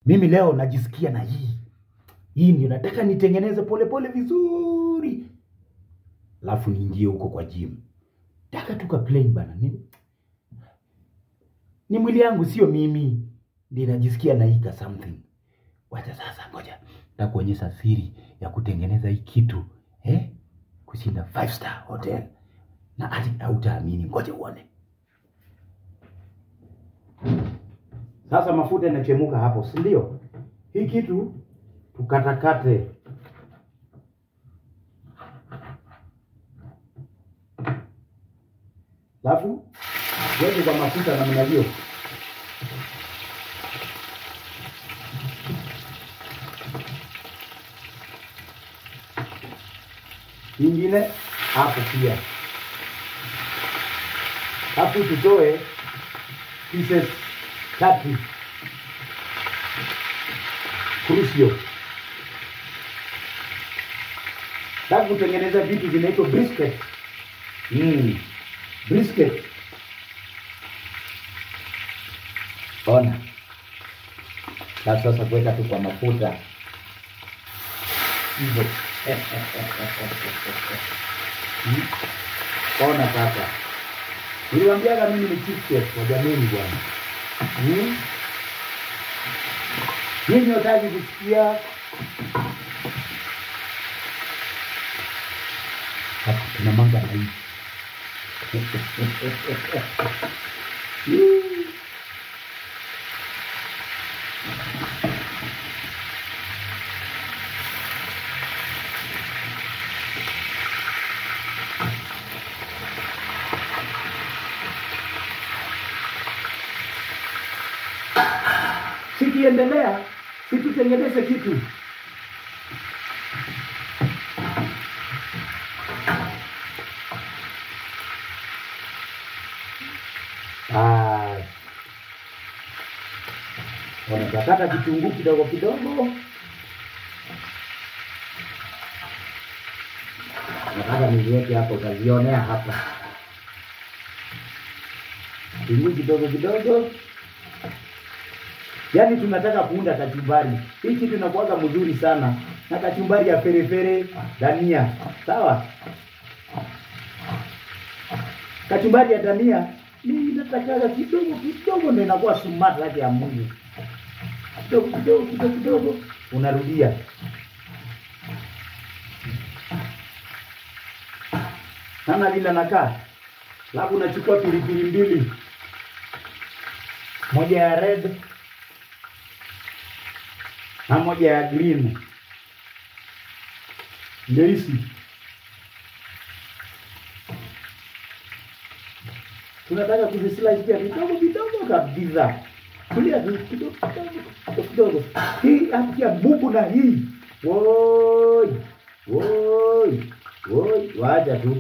mimi leo najisikia na hii hii ndio nataka nitengeneze polepole vizuri, alafu niingie huko kwa gym. Taka tu ka plain bana, ni, ni mwili yangu, sio mimi ndio najisikia na hii ka something. Wacha sasa, ngoja takuonyesha siri ya kutengeneza hii kitu eh, kushinda five star hotel na hadi hautaamini. Ngoja uone. Sasa mafuta inachemuka hapo, si ndio? Hii kitu tukatakate. Alafu weke kwa mafuta namna hiyo. Ingine hapo pia. Hapo tutoe pieces tatu crucial. Nataka kutengeneza vitu vinaitwa brisket. Mm. Brisket. Ona. Na sasa kuweka tu kwa mafuta hivyo. Mm. Ona sasa. Niliwaambiaga mimi ni chief chef wa jameni bwana. Mm. Nyinyi wataki kusikia hapa kuna manga na hii. Mm. Sikiendelea, situtengeneze kitu. Ah. Wanatakata kitunguu kidogo kidogo. Nataka niziweke hapo, utazionea hapa. Kitunguu kidogo kidogo. Yaani tunataka kuunda kachumbari. Hii kitu inakuwaga mzuri sana na kachumbari ya perefere, dania. Sawa? Kachumbari ya dania mimi natakaga kidogo kidogo ndio inakuwa smart yake ya Mungu. Kidogo kidogo kidogo kidogo unarudia. Sana vile nakaa. Alafu unachukua pilipili mbili. Moja ya red na moja ya green. Nyeusi. Tunataka kuzislice pia vidogo vidogo kabisa. Kulia tu kidogo kidogo kidogo. Hii hapa bubu na hii. Woi. Woi. Woi, wacha tu.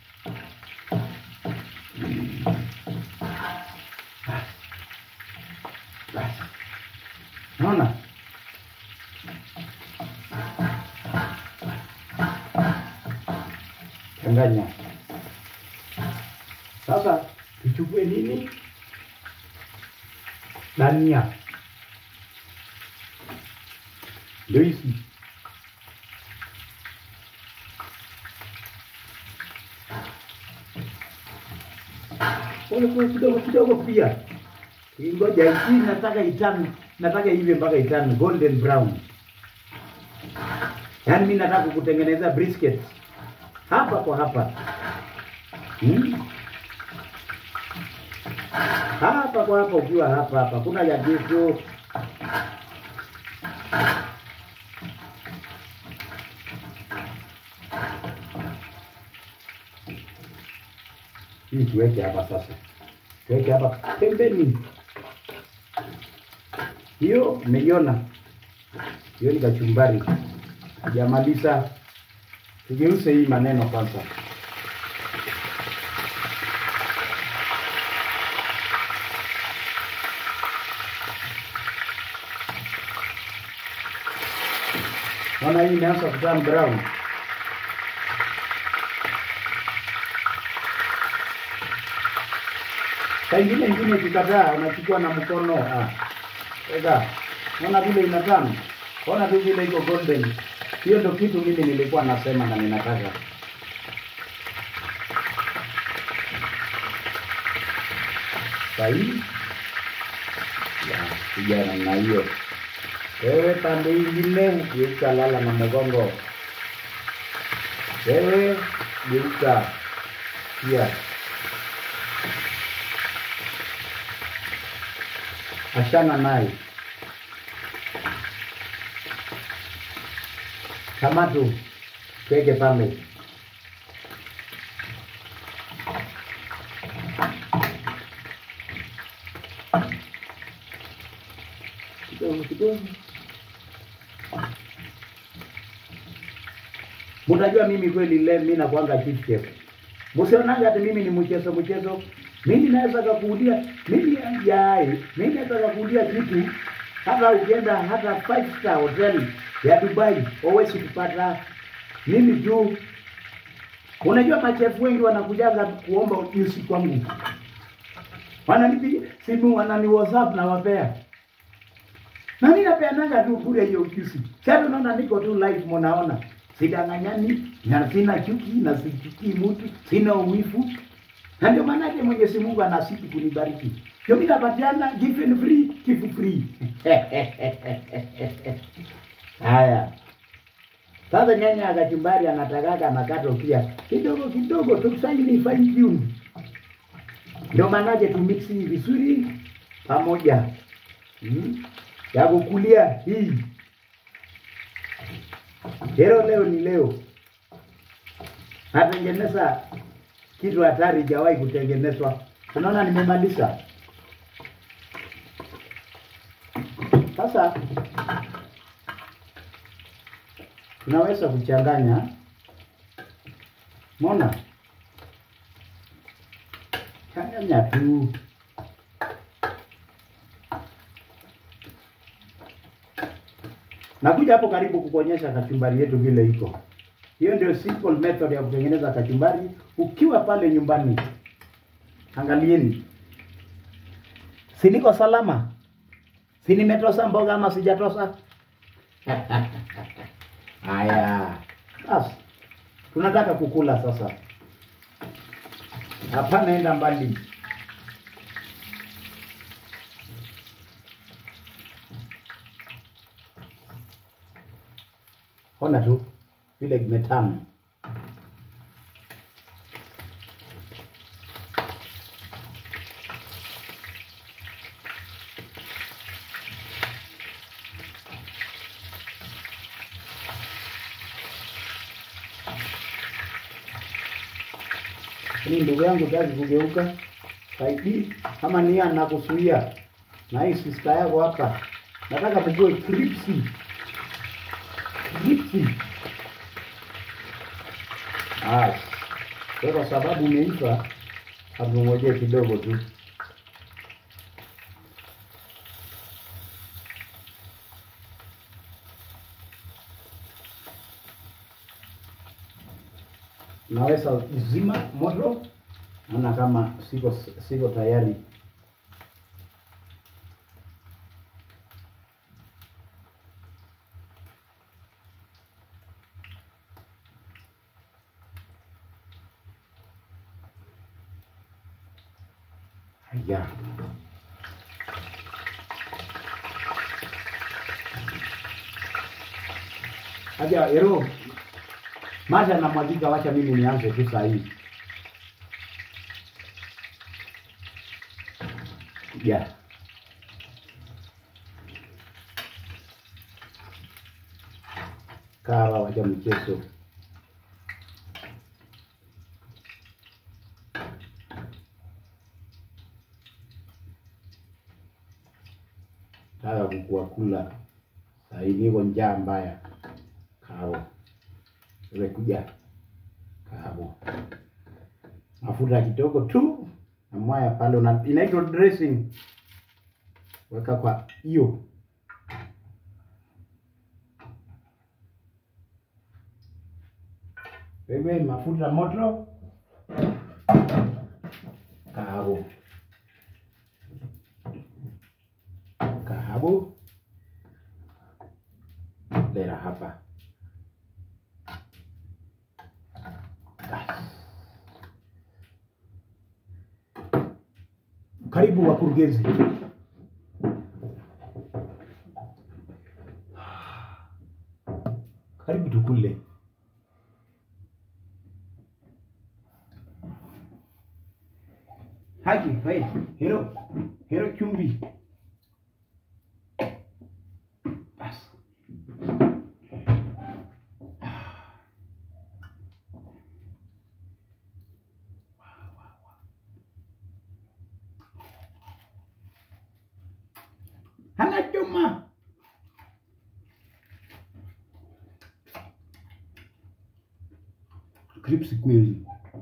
Naona? Changanya. Sasa tuchukue nini? Dania. Ndio hizi. Pole pole kidogo kidogo pia. Ngoja hii nataka itani, nataka ive mpaka itani golden brown. Yaani mimi nataka kutengeneza brisket hapa kwa hapa. Hmm? Hapa kwa hapa ukiwa hapa hapa kuna ya kesho. Hii tuweke hapa sasa. Tuweke hapa pembeni. Hiyo umeiona? Hiyo ni kachumbari. Hajamaliza. Tugeuze hii maneno kwanza. Naona hii imeanza kuturn brown. Saa ingine ingine ukikataa unachukua na mkono. Ah. Weka. Ona vile inatamu, ona tu vile iko golden. Hiyo ndio kitu mimi nilikuwa nasema na ninataka. Sahihi ya kuja namna hiyo. Wewe pande ingine geuka, lala na mgongo. Wewe geuka pia. Achana naye kama tu tweke pale. Kidogo kidogo. Mtajua mimi kweli leo mimi nakuanga chief chef. Msionanga ati mimi ni mchezo mchezo. Mimi naweza kukuulia mimi yai, mimi naweza kukuulia kitu hata ukienda hata five star hotel ya Dubai huwezi kupata mimi juu. Unajua machefu wengi wanakujaga kuomba ujuzi kwangu, wananipigia simu, wanani WhatsApp na wapea na mimi napeanaga tu bure hiyo ujuzi. Sasa unaona niko tu live, mnaona sidanganyani na sina chuki na sichukii mtu, sina uwifu, na ndio maana yake Mwenyezi Mungu anasiti kunibariki. Ndio mimi napatiana given free, give free. Haya. Sasa nyanya ya kachumbari anatakaga anakata pia kidogo kidogo, tusaini fine tune. Ndio maanake tu mix hii vizuri pamoja. Hmm? Ya kukulia hii. Leo leo ni leo. Natengeneza kitu hatari hajawahi kutengenezwa. Unaona nimemaliza. Sasa tunaweza kuchanganya. Mona changanya tu. Nakuja hapo karibu kukuonyesha kachumbari yetu vile iko. Hiyo ndio simple method ya kutengeneza kachumbari ukiwa pale nyumbani. Angalieni, si niko salama? Si nimetosa mboga ama sijatosa? Haya, basi tunataka kukula sasa. Hapana, enda mbali. Ona tu vile kimetamu. Hii ndugu yangu kazi kugeuka saidi kama nia nakusuia na hii sister yako hapa, nataka kujua kripsi kripsi. Ah, kwa sababu umeiva, hatungojee kidogo tu. naweza zima moto, naona kama siko siko tayari. Haya, aja ero maji anamwagika, wacha mimi nianze tu saa hii. Ya. Kawa wacha mchezo. Taka kukua kula saa hii, niko njaa mbaya. Kawa kuja kahabu, mafuta kidogo tu na mwaya pale, una inaitwa dressing, weka kwa hiyo wewe, mafuta moto, kahabu, kahabu lera hapa. Karibu wakurugenzi. Karibu tukule. Haji, hai, hero, hero chumvi. Bas. Hana chuma. Crips kweli.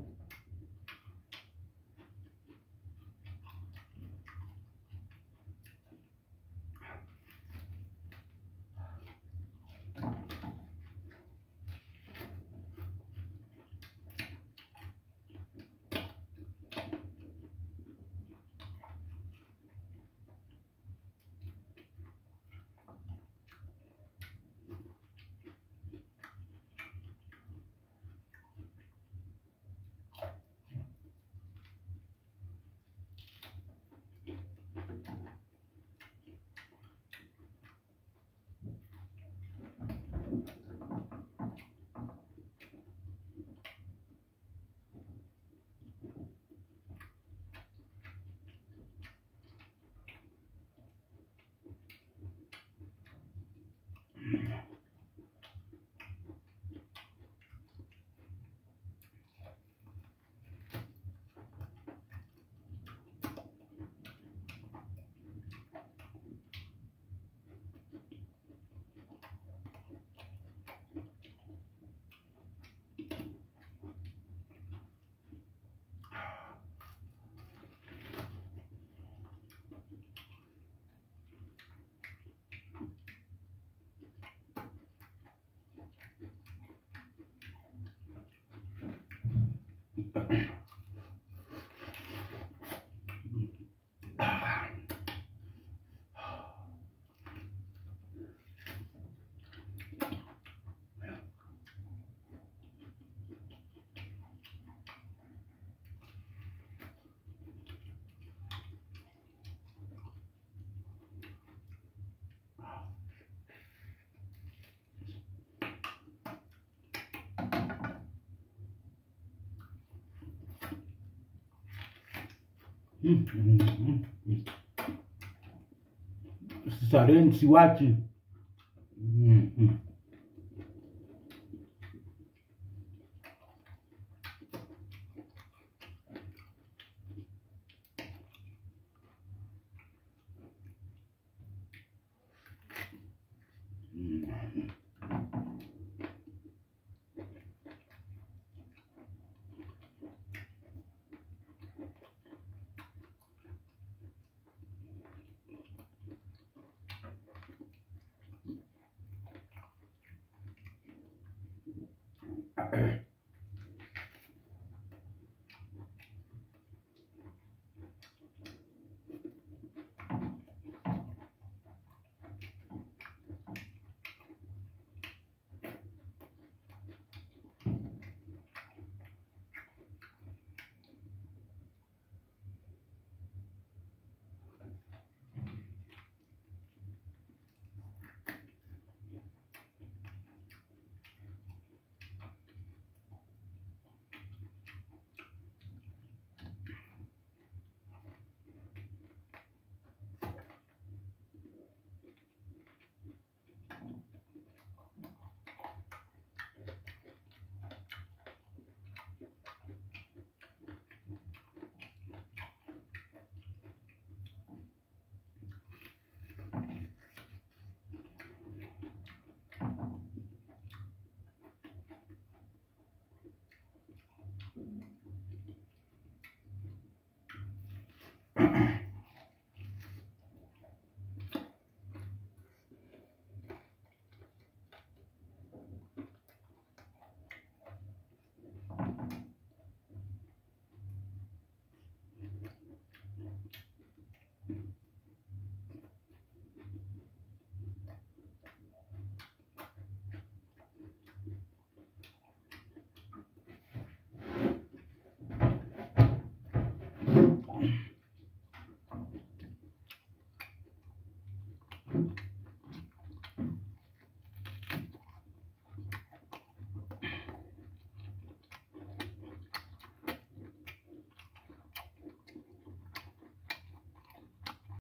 Mm, mm, mm, mm. Starehe siwachi. Mm, mm. tu.